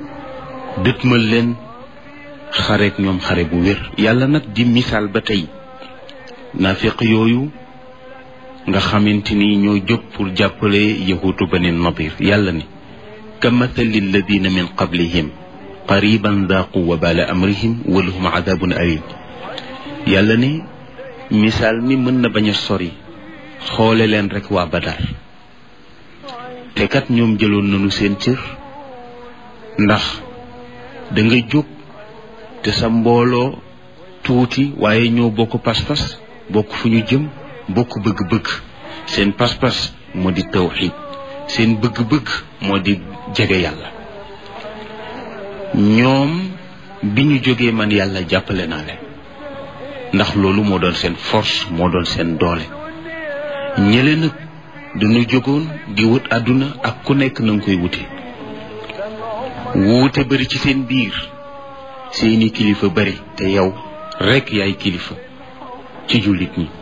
dëtmal leen xareek ñoom xare bu wér yàlla nag di misaal ba tey naafiq yooyu nga xamante ni ñoo jóg pour jàppale yahuutu bani nadir yàlla ne ka mathali alladina min qablihim qariban daaqu wabala amrihim walahum adabun alim yàlla ne misaal mi mën na bañ a sori xoole leen rek waa badar te kat ñoom jëloon nañu seen cër ndax da nga jóg te sa mbooloo tuuti waaye ñoo bokk pas-pas bokk fu ñu jëm bokk bëgg-bëgg seen pas-pas moo di tawxid seen bëgg-bëgg moo di jege yàlla ñoom bi ñu jógee man yàlla jàppale naa leen ndax loolu moo doon seen force moo doon seen doole ñële nag dañu jógoon di wut àdduna ak ku nekk na nga koy wute wuute bari ci seen biir seeni kilifa bari te yow rekk yaay kilifa ci jullit ñi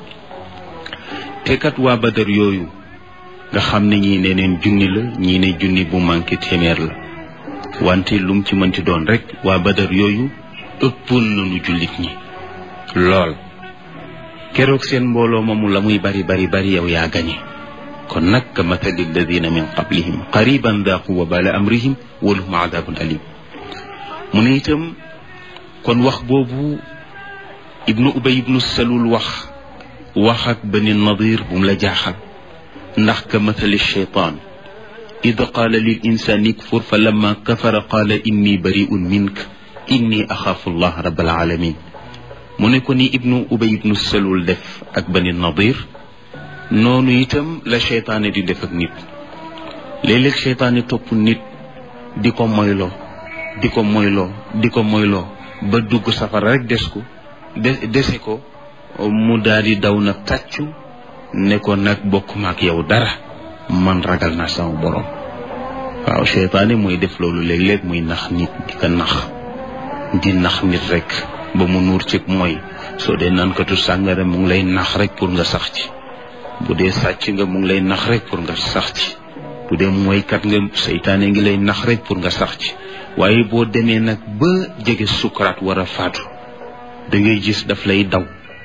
te kat waa badar yooyu nga xam ne ñii ne neen junni la ñii ne junni bu manqué téeméer la wante lum ci mënti doon rek waa badar yooyu ëppoon nañu jullit ñi lool keroog seen mbooloo moomu la muy bari bari bari yow yaa gañe kon nag ka mathali alladina min qablihim qariban daaqu wabala amrihim walahum adabun alim mu ne itam kon wax boobu ibnu ubay ibnu salul wax wax ak bani nadir bu mu la jaaxal ndax ka mathali cheytaan id qaala lil insani kfur fa lamma kafara qaala inni bariun mink inni axaafu allah rabbal alamin mu ne ko ni ibnu ubay ibnu salul def ak bani nadir noonu itam la cheytaane di def ak nit léeg-léeg cheytaane topp nit di ko moyloo di ko moyloo di ko moyloo ba dugg safara rek des ko de dese ko mu daal di daw na tàccu ne ko nag bokk ma ak yow dara man ragal naa sama borom waaw cheytaane mooy def loolu léeg-léeg muy nax nit di ko nax di nax nit rek ba mu nuur ci mooy soo dee naankatu sàngara mu ngi lay nax rek pour nga sax ci bu dee sàcc nga mu ngi lay nax rek pour nga sax ci bu dee mooykat nga seytaane ngi lay nax rek pour nga sax ci waaye boo demee nag ba jege sukaraat war a faatu da ngay gis daf lay daw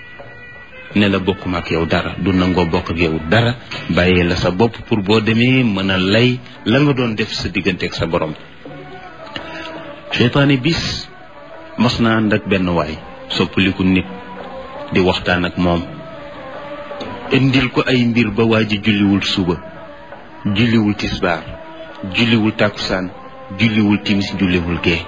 ne la bokkuma ak yow dara du nangoo bokk ak yow dara bàyyee la sa bopp pour boo demee mën a lay la nga doon def sa diggante ak sa borom seytaane bis mas na ànd ak benn waay soppaliku nit di waxtaan ak moom indil ko ay mbir ba waa ji julliwul suba julliwul tisbaar julliwul tàkkusaan julliwul timis julliwul gee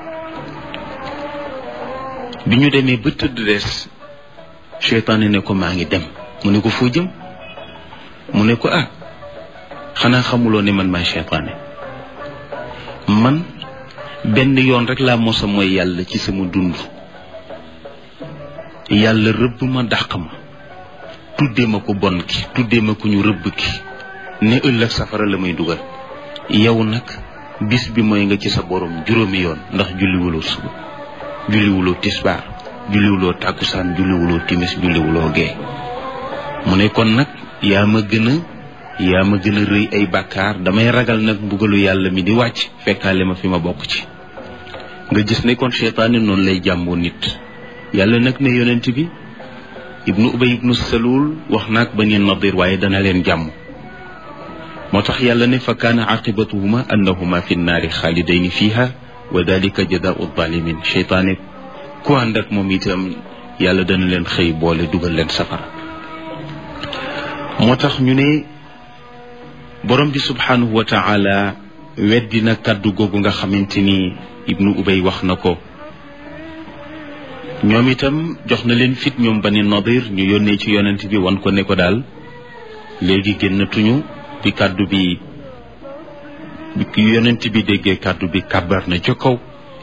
bi ñu demee ba tëdd des seytaane ne ko maa ngi dem mu ne ko foo jëm mu ne ko ah xanaa xamuloo ne man maay seytaane man benn yoon rek laa mosa mooy yàlla ci sama dund yàlla rëbb ma dàq ma tuddee ma ko bon ki tuddee ma ko ñu rëbb ki ne ëllëg safara la may dugal yow nag bis bi mooy nga ci sa borom juróomi yoon ndax julliwuloo suba julliwuloo tisbaar julliwuloo tàkkusaan julliwuloo timis julliwuloo gee mu ne kon nag yaa ma gën a yaa ma gën a rëy ay bàkkaar damay ragal nag mbugalu yàlla mi di wàcc fekkaale ma fi ma bokk ci nga gis ne kon seytaane noonu lay jàmboo nit yàlla nag ne yonent bi ibnu ubay ibnu salul wax naag bani nadir waaye dana leen jàmm moo tax yàlla ne fa kaana aqibatuhuma annahuma fi nnaari xaalidayni fiha wa dalika jadaau zalimin cheytaane ku ànd ak moom itam yàlla dana leen xëy boole dugal leen safara moo tax ñu ne borom bi subhanahu wa taala weddi na kàddu googu nga xamante ni ibnu ubay wax na ko ñoom itam jox na leen fit ñoom bani nadir ñu yónnee ci yonent bi wan ko ne ko daal léegi génnatuñu bi kàddu bi bi yonent bi déggee kàddu bi kàbbar na ca kaw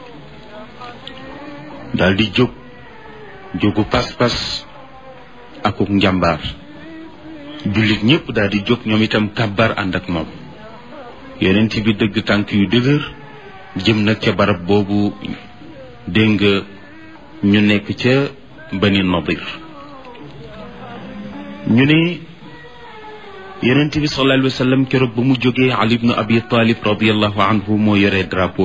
daal di jóg jógu pas-pas akuk njàmbaar jullit ñëpp daal di jóg ñoom itam kàbbar ànd ak moom yonent bi dëgg tànk yu dëgër jëm nag ca barab boobu dégg nga ñu nekk ca bani nadir ñu ne yonent bi sallallahu alayhi wa sallam keroog ba mu jógee ali ibnu abi talib radiallahu anhu moo yore drapeau